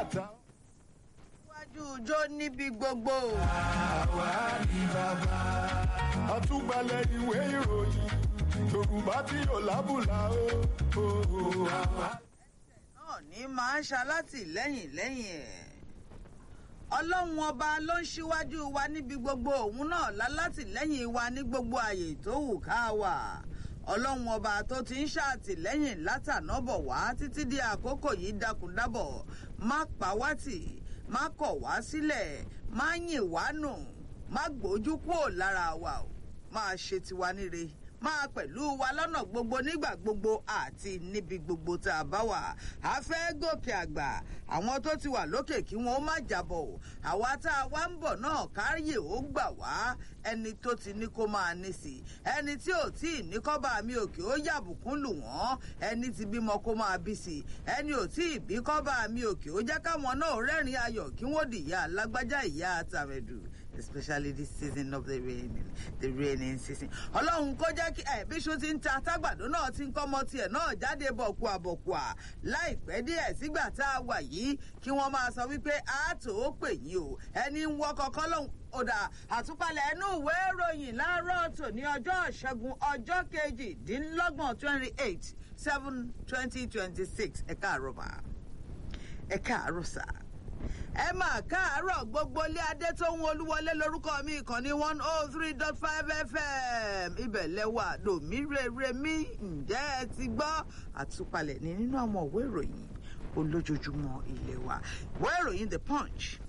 ta. iwájú ijó níbi gbogbo. àwa ni bàbá. àtúgbàlẹ̀ ìwé ìròyìn yorùbá tí yóò lábùlà ó. ó, ó, àwa. náà ní máa ń ṣalátìlẹ́yìn lẹ́yìn ẹ̀. ọlọ́run ọba ló ń ṣíwájú wa níbi gbogbo òun náà lálátìlẹ́yìn wa ní gbogbo àyè tó wù ká wà. ọlọ́run ọba tó ti ń ṣàtìlẹ́yìn látànábọ̀ wá títí di àkókò yìí dákúndábọ̀ má pa wá tì má kọ̀ wá sílẹ̀ má yìn wá nù má gbójú kúrò lára wa o máa ṣe tiwa níre máa pẹ̀lú wa lọ́nà gbogbo nígbà gbogbo àti níbi gbogbo tá a bá wà á fẹ́ gòkè àgbà àwọn tó ti wà lókè kí wọ́n ó má jábọ̀ o àwa tá a wá ń bọ̀ náà káyè ó gbà wá ẹni tó ti ní kó máa ní sí ẹni tí ò tí ì ní kọ́ba mi òkè ó yàbùkún lù wọ́n ẹni tí bímọ kó máa bí sí ẹni ò tí ì bí kọ́ba mi òkè ó jẹ́ káwọn náà rẹ́rìn ayọ̀ kí wọ́n dìyà lágbájá ìyá àtàrẹ̀dù especially this season of the rain the raining season. ọlọ́run kó jẹ́ kí ẹ̀ bíṣu ti ń ta tágbàdo náà ti ń kọ́mọ tiẹ̀ náà jáde bọ̀kùà bọ̀kùà láìpẹ́ díẹ̀ sígbà tá a wà yìí kí wọ́n máa sọ wípé àátò ó pè yín o ẹni ń wọ́ kọ́kọ́ lọ́hùn ọ̀dà àtúpalẹ̀ ẹnu ìwé ìròyìn láàárọ̀ tòní ọjọ́ ìṣẹ́gun ọjọ́ kejìdínlọ́gbọ̀n twenty eight seven twenty twenty six ẹ̀ka àrọ̀bà ẹ̀ka àrọ̀sà ẹ máa káàárọ̀ gbogbo ilé adé tó ń olúwọlé lórúkọ mi ìkànnì one oh three dot five fm ibẹ̀ lẹ́wà lòmí rere mi ǹjẹ́ ẹ ti gbọ́ àtúpalẹ̀ ní nínú àwọn òwe ìròyìn olójoojúmọ́ ilé wa ìwé ìròyìn the punch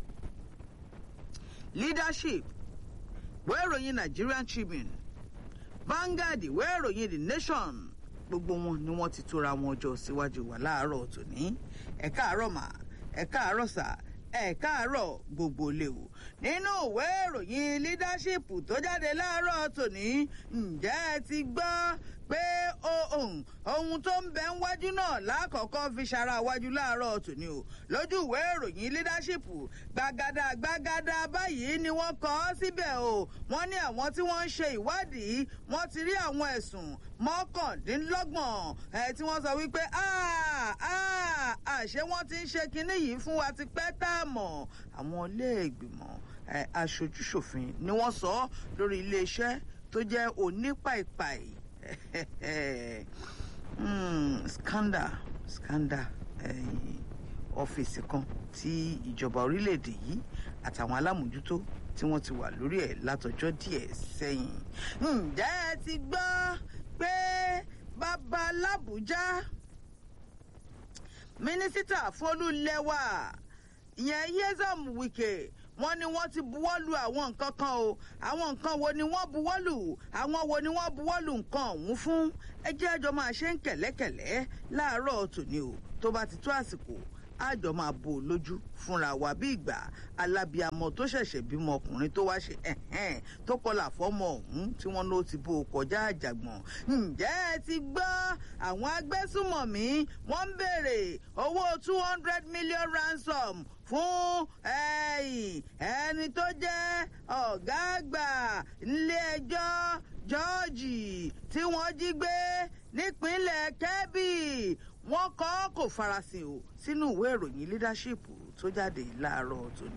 leadership ìwé ìròyìn nigerian tribune vanguard ìwé ìròyìn the nation gbogbo wọn ni wọn ti tóra wọn jọ síwájú wa láàárọ̀ tòní ẹ káàárọ̀ mà ẹ káàárọ̀ sà ẹ káàárọ̀ gbogbo léwu nínú ìwé ìròyìn leadership tó jáde láàárọ̀ tòní ǹjẹ́ ẹ ti gbọ́ pé ohun ohun tó ń bẹ ń wájú náà lákọ̀ọ́kọ́ fi ṣara wájú láàárọ̀ tòní o lójú ìwé ìròyìn leadership gbàgàdà gbàgàdà báyìí ni wọ́n kọ́ ọ́ síbẹ̀ o wọ́n ní àwọn tí wọ́n ń ṣe ìwádìí wọ́n ti rí àwọn ẹ̀sùn mọ́kàndínlọ́gbọ̀n ẹ̀ tí wọ́n sọ wípé àṣé wọ́n ti ń ṣe kinní yìí fún wa ti pẹ́ tá a mọ̀ àwọn ilé-ìgbìmọ̀ aṣojúṣòfin ni wọ́n sọ lórí iléeṣẹ́ tó jẹ́ onípàìpàì scandal scandal ọ́fíìsì kan tí ìjọba orílẹ̀-èdè yìí àtàwọn alámòjútó tí wọ́n ti wà lórí ẹ̀ látọjọ́ díẹ̀ sẹ́yìn. ǹjẹ́ ẹ ti gbọ́ pé bàbá làbújá mínísítà fọlúlẹ́wà ìyẹn yézọm wike wọ́n ní wọ́n ti buwọ́lu àwọn nǹkan kan o àwọn nǹkan wo ni wọ́n buwọ́lu àwọn wo ni wọ́n buwọ́lu nǹkan ọ̀hún fún ẹjẹ́ àjọ máa ṣe ń kẹ̀lẹ́kẹ̀lẹ́ láàárọ̀ tòní o tó bá ti tó àsìkò àjọ máa bò lójú fúnra wa bí ìgbà alábìàmọ tó ṣẹ̀ṣẹ̀ bímọ ọkùnrin tó wá ṣe ẹ̀hẹ́n tó kọlà fọ́mọ ọ̀hún tí wọ́n ló ti bò kọjá àjàgbọ̀n. ǹjẹ́ ẹ ti gbọ́ àwọn agbésùmọ̀mí wọ́n ń béèrè owó two hundred million ransom fún ẹni tó jẹ́ ọ̀gá àgbà nílé ẹjọ́ jọ́ọ̀jì tí wọ́n jí gbé nípínlẹ̀ kẹ́bì wọ́n kọ́ kò farasin o sínú ìwé ìròyìn leadership tó jáde láàárọ̀ tòní.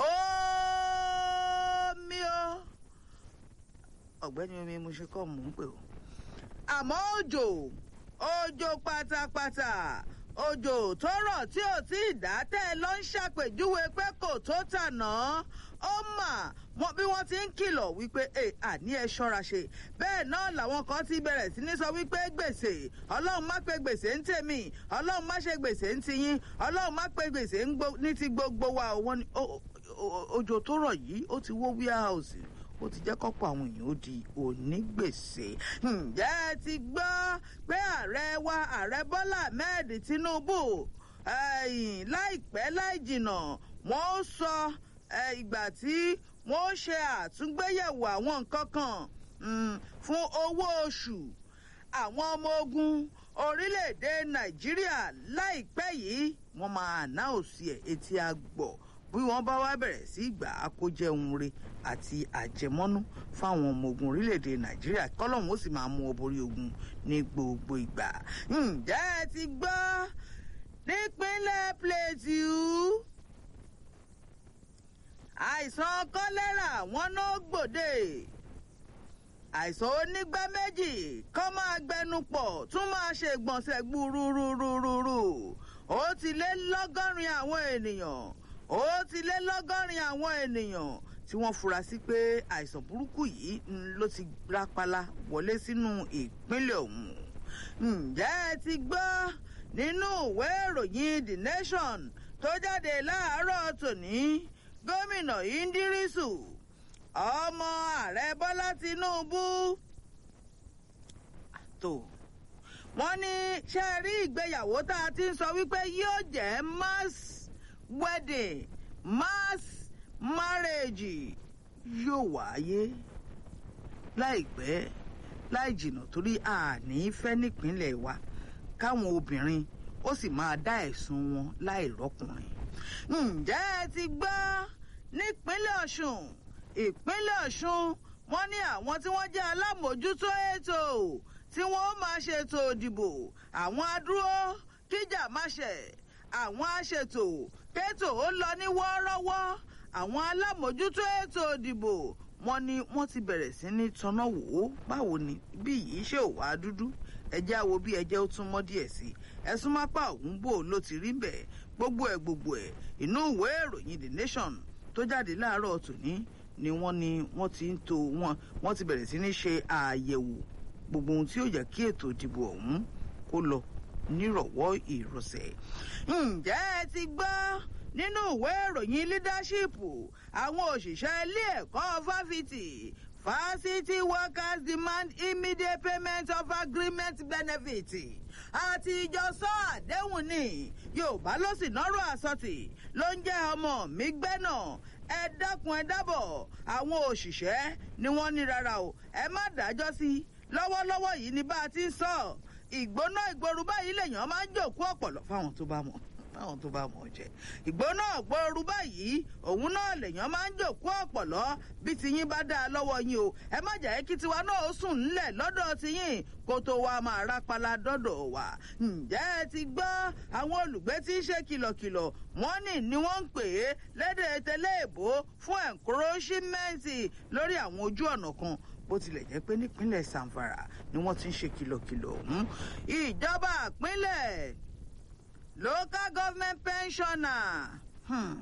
omi o ọ̀gbẹ́ni omi mo ṣe kọ́ mò ń pè o. àmọ́ òjò òjò pátápátá òjò tó rọ̀ tí ò tí ì dá tẹ́ ẹ lọ ń ṣàpèjúwe pé kò tó tànà ó mà wọn bí wọ́n ti ń kìlọ̀ wípé ẹ àní ẹ ṣọ́ra ṣe bẹ́ẹ̀ náà làwọn kan ti bẹ̀rẹ̀ sí ní sọ wípé gbèsè ọlọ́run má pe gbèsè ń tèmi ọlọ́run má ṣe gbèsè ń tiyín ọlọ́run má pe gbèsè ní ti gbogbo wa òun òjò tó rọ̀ yìí ó ti wó warehouse ó ti jẹ́ kọ́pọ̀ àwọn èèyàn ó di onígbèsè. ǹjẹ́ ẹ ti gbọ́ pé ààrẹ wa ààrẹ bọ́lá ahmed tinubu láìpẹ́ láì jìnnà wọ́n ó sọ ìgbà tí wọ́n ó ṣe àtúngbéyẹ̀wò àwọn nǹkan kan fún owó oṣù àwọn ọmọ ogun orílẹ̀-èdè nàìjíríà láìpẹ́ yìí wọ́n máa ànáòsì ẹ̀ etí àgbọ̀ bí wọ́n bá wá bẹ̀rẹ̀ sí ìgbà àkójẹun re àti àjẹmọ́nú fáwọn ọmọ ogun orílẹ̀-èdè nàìjíríà kọ́lọ́hún ó sì máa mú ọ borí ogun ní gbogbo ìgbà. ǹjẹ́ ẹ ti gbọ́ nípínlẹ̀ plateau àìsàn kọ́lẹ́rà wọn ló gbòde àìsàn onígbá méjì kọ́ máa gbẹnu pọ̀ tún máa ṣe gbọ̀nsẹ̀ gbúrúrúrúrú ó ti lé lọ́gọ́rin àwọn ènìyàn ó ti lé lọ́gọ́rin àwọn ènìyàn tí wọ́n fura sí pé àìsàn burúkú yìí ló ti rápálá wọlé sínú ìpínlẹ̀ ọ̀hún ǹjẹ́ ẹ ti gbọ́ nínú ìwé ìròyìn the nation tó jáde láàárọ̀ tòní gómìnà indirisu ọmọ ààrẹ bọ́lá tinubu tó wọ́n ní ṣe rí ìgbéyàwó tá a ti ń sọ wípé yóò jẹ́ mass wedding mass marriage yóò wáyé láìpẹ́ láì jìnnà torí àní fẹ́ nípínlẹ̀ wa káwọn obìnrin ó sì máa dá ẹ̀sùn wọn láì rọ́kùnrin. ǹjẹ́ ẹ ti gbọ́ nípínlẹ̀ ọ̀ṣun ìpínlẹ̀ ọ̀ṣun wọ́n ní àwọn tí wọ́n jẹ́ alámòójútó ètò tí wọ́n máa ṣètò ìdìbò àwọn adúró kíjà má ṣẹ̀ àwọn aṣètò kétò ó lọ ní wọ́ọ́rọ́wọ́ àwọn alámòójútó ètò ìdìbò wọ́n ní wọ́n ti bẹ̀rẹ̀ sí ní tanná wò ó báwo ni bí yìí ṣe ò wá dúdú ẹjẹ́ àwo bí ẹjẹ́ ó tún mọ́ díẹ̀ sí ẹ̀sùn mápá òun bò ló ti rí bẹ́ẹ̀ gbogbo ẹ̀ gbogbo ẹ̀ inú ìwé ìròyìn the nation tó jáde láàárọ̀ tòní ni wọ́n ní wọ́n ti ń to wọn wọ́n ti bẹ̀rẹ̀ sí ní ṣe àyẹ̀wò gbogbo ohun tí yóò jẹ́ kí ètò ìdìbò ọ̀hún kó lọ nírọ̀wọ́ ìrọ̀sẹ̀. ǹjẹ́ ẹ ti gbọ́ nínú ìwé ìròyìn leadership àwọn òṣìṣẹ́ ilé ẹ̀kọ́ fáfitì fásitì workers demand immediate payment of agreement benefit àti ìjọsọ àdéhùn ni yorùbá ló sì nọ́rọ̀ àsọtì ló ń jẹ́ ọmọ mi gbẹ́nà ẹ dákun ẹ dábọ̀ àwọn òṣìṣẹ́ ni wọ́n ní rárá o ẹ má dájọ́ sí lọ́wọ́lọ́wọ́ yìí ni bá a ti ń sọ ìgbóná ìgboro báyìí lèèyàn máa ń jòkó ọ̀pọ̀lọ́ fáwọn tó bá mọ̀ fáwọn tó bá mọ̀ jẹ́ ìgbóná ìgboro báyìí òun náà lèèyàn máa ń jòkó ọ̀pọ̀lọ́ bí tiyín bá dáa lọ́wọ́ yín o ẹ má jẹ́ kí tiwa náà ó sùn ńlẹ̀ lọ́dọ̀ tiyín kó tó wá máa rápálá dọ́dọ̀ wá ǹjẹ́ ẹ ti gbọ́ àwọn olùgbé tí ń ṣe kìlọ̀kìlọ̀ wọ́n ní ni wọ́n ń pè é lédè tẹ́lẹ̀ èbó fún ẹ̀ńkúróṣímẹ́ǹtì lórí àwọn ojú ọ̀nà kan bó tilẹ̀ jẹ́ pé nípínlẹ̀ sanfara ni wọ́n ti ń ṣe kìlọ̀kìlọ̀ ọ̀hún ìjọba ìpínlẹ̀ local government pensioner hmm.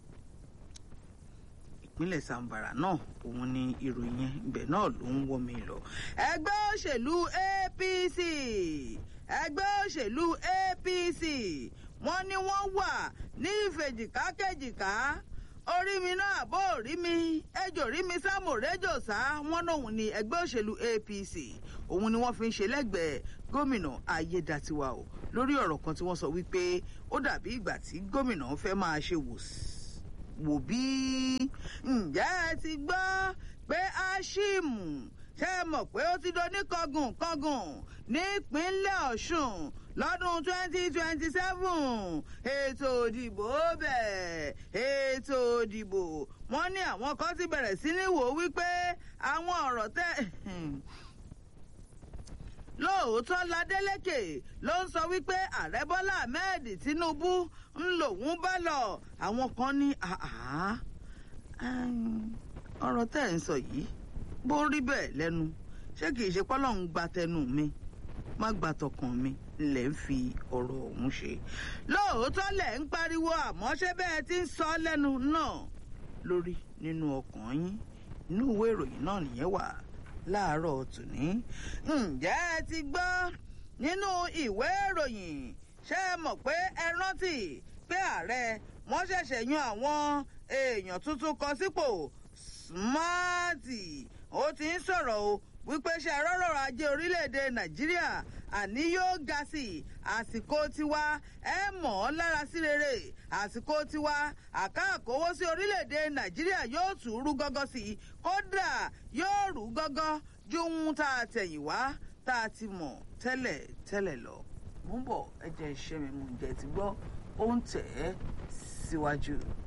ìpínlẹ̀ sanfara náà òun ni ìròyìn yẹn ibẹ̀ náà ló ń wọ́ mi lọ. ẹgbẹ́ òṣèlú apc ẹgbẹ́ òṣèlú apc wọ́n ní wọ́n wà ní ìfèjìkákẹ́jìká orí mi náà bó rí mi ejò rí mi sámò réjò sá wọn lòun ni ẹgbẹ́ òṣèlú apc òun ni wọ́n fi ń ṣe lẹ́gbẹ̀ẹ́ gómìnà ayédatiwa o lórí ọ̀rọ̀ kan tí wọ́n sọ wípé ó dàbí ìgbà tí gómìnà fẹ́ máa ṣe wò bí ǹjẹ́ ẹ ti gbọ́ pé áṣíìmù ṣe é mọ̀ pé ó ti do ní kọgùn kọgùn nípínlẹ̀ ọ̀ṣun lọ́dún twenty twenty seven ètò òdìbò bẹ̀ ètò òdìbò wọ́n ní àwọn kan ti bẹ̀rẹ̀ sí ní wò wípé àwọn ọ̀rọ̀ tẹ́ lóòótọ́ ládélékè ló ń sọ wípé ààrẹ bọ́lá ahmed tinubu ń lòun bá lọ àwọn kan ní ọ̀rọ̀ tẹ́ ẹ̀ ń sọ yìí bó rí bẹ́ẹ̀ lẹ́nu ṣé kìí ṣe pọ́lọ́hún gba tẹnu mi má gba tọkàn mi lẹ̀ ń fi ọ̀rọ̀ ọ̀hún ṣe. lóòótọ́ lẹ̀ ń pariwo àmọ́ ṣé bẹ́ẹ̀ ti ń sọ lẹ́nu náà lórí nínú ọkàn yín inú ìwé ìròyìn náà nìyẹn wà láàárọ̀ tòní. ǹjẹ́ ẹ ti gbọ́ nínú ìwé ìròyìn ṣé ẹ mọ̀ pé ẹ rántí pé ààrẹ wọ́n ṣẹ̀ṣẹ̀ yan àwọn èèyàn tuntun kan sípò smarty ó ti ń sọ̀rọ̀ o wípé ṣe rọ́rọ̀ ajé orílẹ̀-èdè nàìjíríà àní yóò ga sí i àsìkò tiwa ẹ mọ̀ ọ́ lára sí rere àsìkò tiwa àkáàkówó sí orílẹ̀-èdè nàìjíríà yóò tún rú gọ́gọ́ sí i kódà yóò rú gọ́gọ́ ju ohun tá a tẹ̀yìn wá tá a ti mọ̀ tẹ́lẹ̀ tẹ́lẹ̀ lọ. mo ń bọ̀ ẹ jẹ́ iṣẹ́ mi mo jẹ́ ti gbọ́ ó ń tẹ̀ ẹ́ síwájú.